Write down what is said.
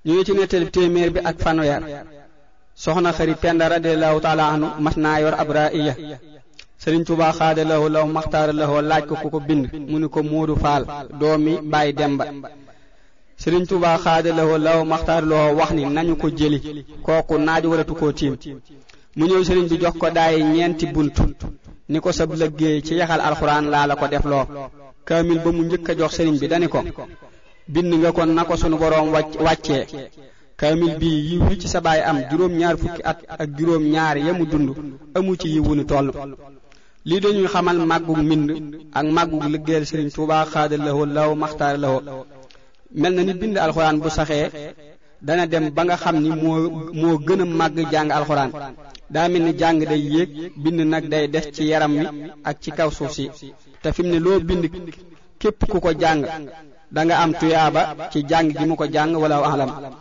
ñu ngi ci nettali téeméer bi ak fanweer soxna xari penda radiallahu taala anhu mas naa yor ab raaya sëriñ Tuubaa xaada lahu law maxtaara lahu laaj ko ku ko bind mu ni ko Moodu Faal doomi Baay Demba sëriñ Tuubaa xaada lahu law maxtaara lahu wax ni nañu ko jëli kooku naaj waratu koo tiim mu ñëw sëriñ bi jox ko daay ñeenti bunt ni ko sab lëggéey ci yaxal alxuraan laa la ko def loo kaamil ba mu njëkk a jox sëriñ bi dani ko bind nga kon na ko sunu boroom wàcc wàccee kaamil bii yiw wi ci sa baay am juróom ñaar fukki at ak juróom ñaar yamu dund amu ci yiwu ni toll lii dañuy xamal màggug mbind ak màggug liggéeyal sëriñ Tuubaa xaada lahu law maxtaar lahu mel na ni bind alxuraan bu saxee dana dem ba nga xam ni moo moo gën a màgg jàng alxuraan daa mel ni jàng day yéeg bind nag day des ci yaram wi ak ci kaw suuf si te fi mu ne loo bind képp ku ko jàng da nga am tuyaaba ci jàng gi mu ko jàng wala alam